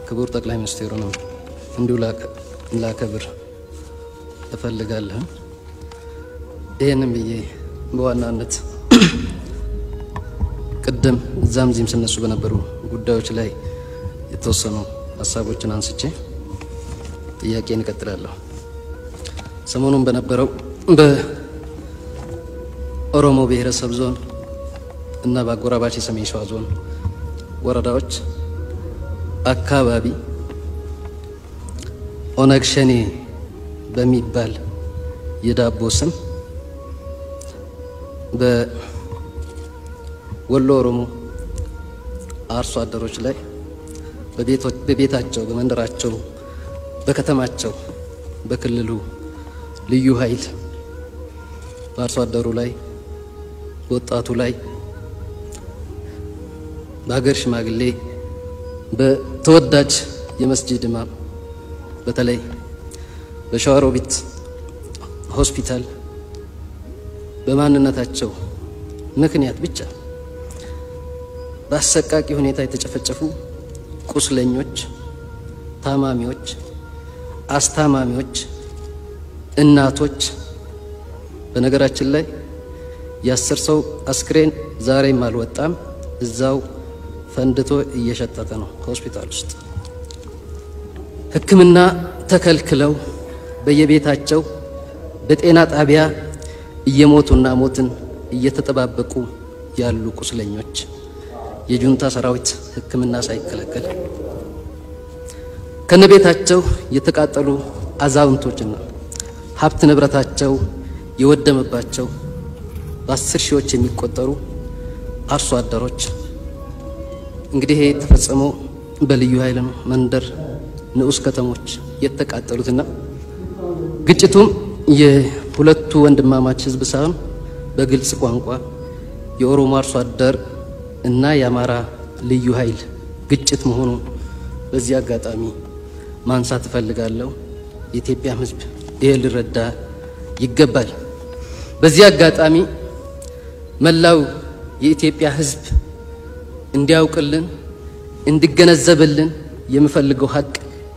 ክቡር ጠቅላይ ሚኒስትሩንም እንዲሁ ላከብር እፈልጋለሁ። ይህንም ብዬ በዋናነት ቅድም እዛም ዚህም ስነሱ በነበሩ ጉዳዮች ላይ የተወሰኑ ሀሳቦችን አንስቼ ጥያቄን እቀጥላለሁ። ሰሞኑን በነበረው በኦሮሞ ብሔረሰብ ዞን እና በአጎራባች የሰሜን ሸዋ ዞን ወረዳዎች አካባቢ ኦነግ ሸኔ በሚባል የዳቦ ስም በወሎ ኦሮሞ አርሶ አደሮች ላይ በቤታቸው፣ በመንደራቸው፣ በከተማቸው፣ በክልሉ ልዩ ኃይል በአርሶ አደሩ ላይ፣ በወጣቱ ላይ፣ በሀገር ሽማግሌ፣ በተወዳጅ የመስጂድ ኢማም በተለይ በሸዋሮቢት ሆስፒታል በማንነታቸው ምክንያት ብቻ በአሰቃቂ ሁኔታ የተጨፈጨፉ ቁስለኞች፣ ታማሚዎች፣ አስታማሚዎች፣ እናቶች በነገራችን ላይ የአስር ሰው አስክሬን ዛሬም አልወጣም። እዛው ፈንድቶ እየሸጠተ ነው ከሆስፒታል ውስጥ ሕክምና ተከልክለው በየቤታቸው በጤና ጣቢያ እየሞቱና ሞትን እየተጠባበቁ ያሉ ቁስለኞች የጁንታ ሰራዊት ሕክምና ሳይከለከል ከነቤታቸው የተቃጠሉ አዛውንቶችና ሀብት ንብረታቸው የወደመባቸው በአስር ሺዎች የሚቆጠሩ አርሶ አደሮች እንግዲህ ይሄ የተፈጸመው በልዩ ኃይል መንደር ንዑስ ከተሞች የተቃጠሉትና ግጭቱም የሁለቱ ወንድማማች ህዝብ ሳይሆን በግልጽ ቋንቋ የኦሮሞ አርሶ አደር እና የአማራ ልዩ ኃይል ግጭት መሆኑ በዚህ አጋጣሚ ማንሳት እፈልጋለሁ። የኢትዮጵያም ህዝብ ይሄ ሊረዳ ይገባል። በዚህ አጋጣሚ መላው የኢትዮጵያ ህዝብ እንዲያውቅልን እንዲገነዘብልን የምፈልገው ሀቅ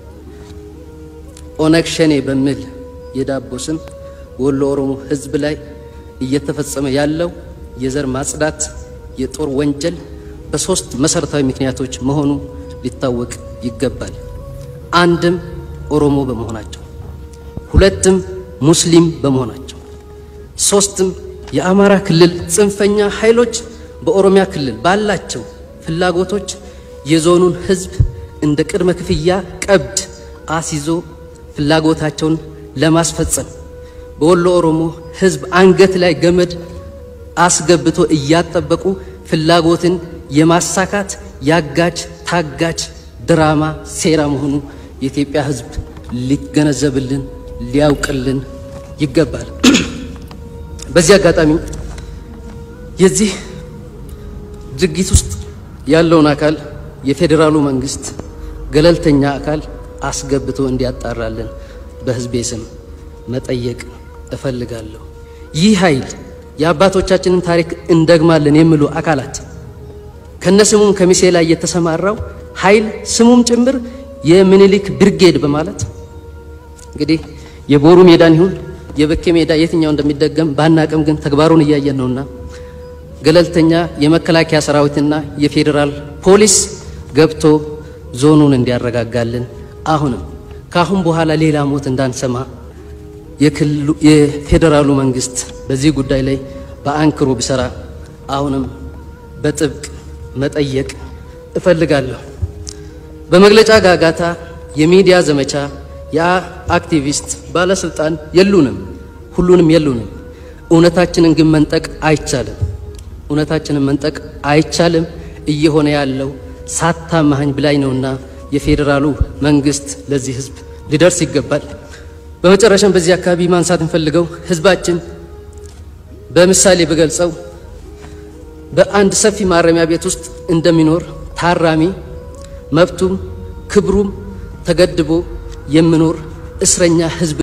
ኦነግ ሸኔ በሚል የዳቦ ስም በወሎ ኦሮሞ ህዝብ ላይ እየተፈጸመ ያለው የዘር ማጽዳት የጦር ወንጀል በሶስት መሰረታዊ ምክንያቶች መሆኑ ሊታወቅ ይገባል። አንድም ኦሮሞ በመሆናቸው፣ ሁለትም ሙስሊም በመሆናቸው፣ ሶስትም የአማራ ክልል ጽንፈኛ ኃይሎች በኦሮሚያ ክልል ባላቸው ፍላጎቶች የዞኑን ህዝብ እንደ ቅድመ ክፍያ ቀብድ አስይዞ ፍላጎታቸውን ለማስፈጸም በወሎ ኦሮሞ ህዝብ አንገት ላይ ገመድ አስገብቶ እያጠበቁ ፍላጎትን የማሳካት ያጋጅ ታጋጅ ድራማ ሴራ መሆኑ የኢትዮጵያ ህዝብ ሊገነዘብልን ሊያውቅልን ይገባል። በዚህ አጋጣሚ የዚህ ድርጊት ውስጥ ያለውን አካል የፌዴራሉ መንግስት ገለልተኛ አካል አስገብቶ እንዲያጣራልን በህዝቤ ስም መጠየቅ እፈልጋለሁ። ይህ ኃይል የአባቶቻችንን ታሪክ እንደግማለን የሚሉ አካላት ከነስሙም ከሚሴ ላይ የተሰማራው ኃይል ስሙም ጭምር የምኒልክ ብርጌድ በማለት እንግዲህ የቦሩ ሜዳን ይሁን የበኬ ሜዳ የትኛው እንደሚደገም ባናቅም ግን ተግባሩን እያየን ነውና ገለልተኛ የመከላከያ ሰራዊትና የፌዴራል ፖሊስ ገብቶ ዞኑን እንዲያረጋጋልን አሁንም ከአሁን በኋላ ሌላ ሞት እንዳንሰማ የፌዴራሉ መንግስት በዚህ ጉዳይ ላይ በአንክሮ ቢሰራ አሁንም በጥብቅ መጠየቅ እፈልጋለሁ። በመግለጫ ጋጋታ፣ የሚዲያ ዘመቻ የአክቲቪስት ባለስልጣን የሉንም፣ ሁሉንም የሉንም። እውነታችንን ግን መንጠቅ አይቻልም። እውነታችንን መንጠቅ አይቻልም። እየሆነ ያለው ሳታማኸኝ ብላኝ ነውና የፌዴራሉ መንግስት ለዚህ ህዝብ ሊደርስ ይገባል። በመጨረሻም በዚህ አካባቢ ማንሳት እንፈልገው ህዝባችን በምሳሌ ብገልጸው በአንድ ሰፊ ማረሚያ ቤት ውስጥ እንደሚኖር ታራሚ መብቱም ክብሩም ተገድቦ የሚኖር እስረኛ ህዝብ